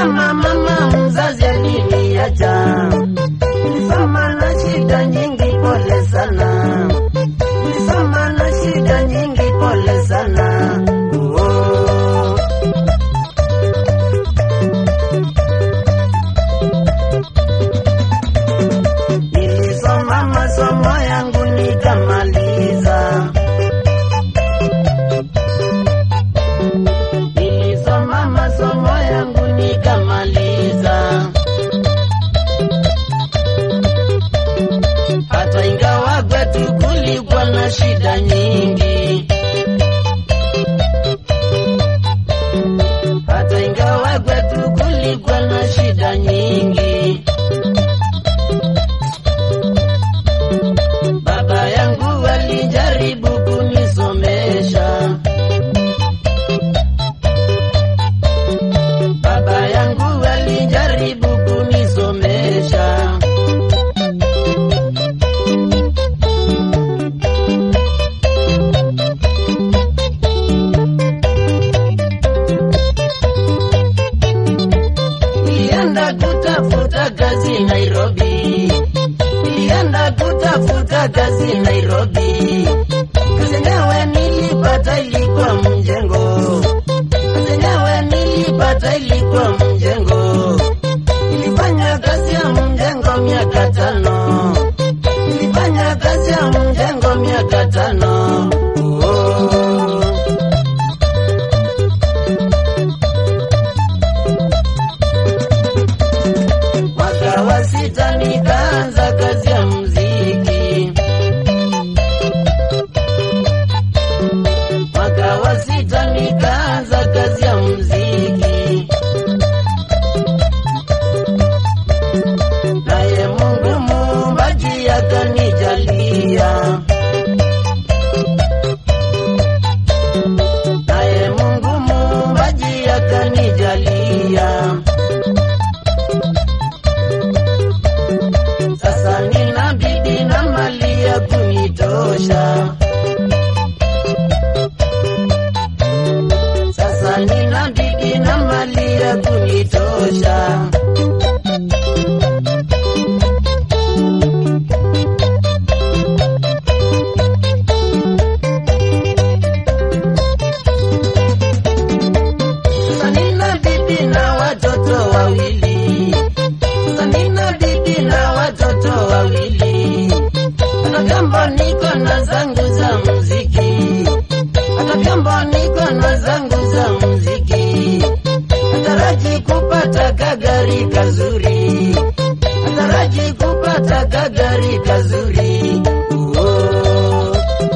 kama mama mzazi aliniacha. Nilisoma na shida nyingi, pole sana. Nilisoma na shida nyingi, pole sana. Oh. Nilisoma masomo yangu nikamaliza. Nilisoma masomo yangu nikamaliza. Hata ingawa kwetu kulikuwa na shida nyingi. Hata ingawa kwetu kulikuwa na shida nyingi. Baba yangu alijaribu kunisomesha. Baba yangu alijaribu kunisomesha. Nilienda kutafuta kazi Nairobi. Nilienda kutafuta kazi Nairobi. Kazi yenyewe nilipata ilikuwa mjengo. Kazi yenyewe nilipata ilikuwa mjengo. Nilifanya kazi ya mjengo miaka tano. Nilifanya kazi ya mjengo miaka tano. Oh. Mwaka wa sita nikaanza kazi ya muziki. Mwaka wa sita nikaanza kazi ya muziki. Naye Mungu muumbaji akanijalia. Naye Mungu muumbaji akanijalia. Sasa nina bibi na mali ya kunitosha. Sasa nina bibi na mali ya kunitosha. Sasa nina bibi na watoto wawili. Sasa nina bibi na watoto wawili. Hata vyombo niko na zangu za muziki. Hata vyombo niko na zangu za muziki. Nataraji kupata kagari kazuri. Nataraji kupata kagari kazuri. Oh.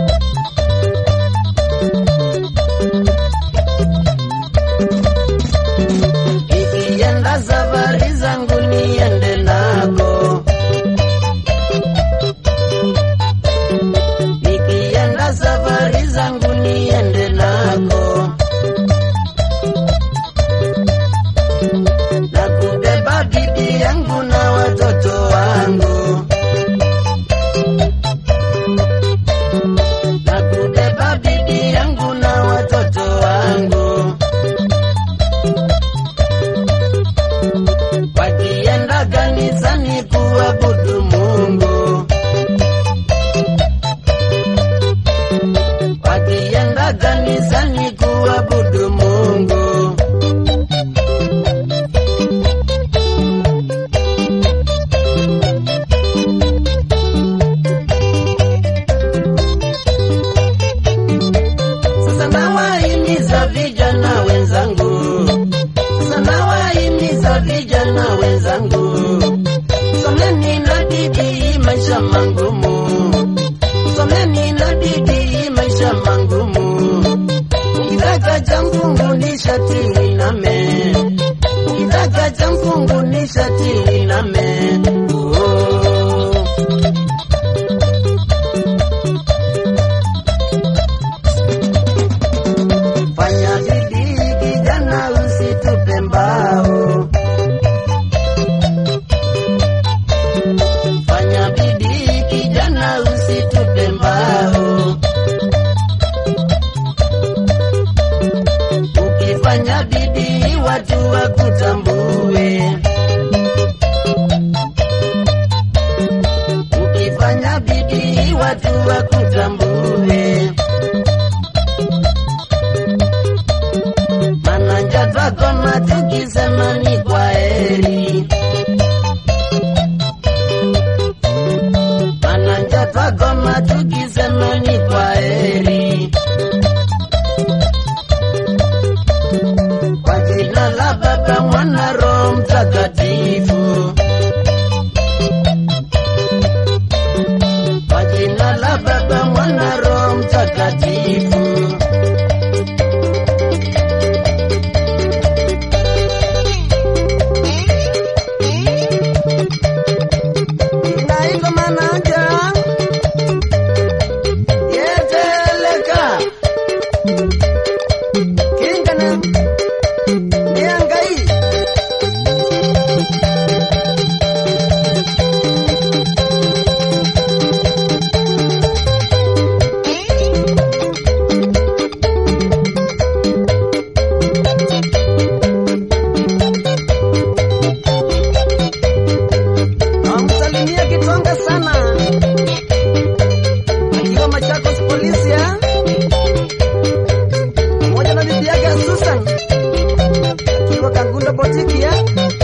Nikienda safari zangu niende nako. Nikienda safari zangu niende nako. Na kubeba bibi yangu na watoto wangu. Na kubeba bibi yangu na watoto wangu. wakienda kanisani kuabudu Mungu, wakienda kanisani kuabudu Mungu. Sasa nawahimiza vijana wenzangu, sasa nawahimiza vijana wenzangu, someni na bidii maisha mangumu, someni na bidii maisha mangumu. Ukitaka cha mfungu ni shati liname, ukitaka cha mfungu ni shati liname. Oh. Fanya bidii kijana, usitupe mbao. Fanya bidii kijana, usitupe mbao. Ukifanya bidii watu wa wakutambue. Ukifanya bidii watu wakutambue. Mananja twakoma tukisema ni kwa heri. Mananja twakoma tukisema ni kwa heri. Kwa jina la Baba, Mwana, Roho Mtakatifu. Kwa jina la Baba, Mwana, Roho Mtakatifu. Inaitwa Mananja yeteleka kingana niangai Namsalimia Kitonga sana akiwa Machakos polisi ya pamoja na bibi yake Susan akiwa Kangunda botiki ya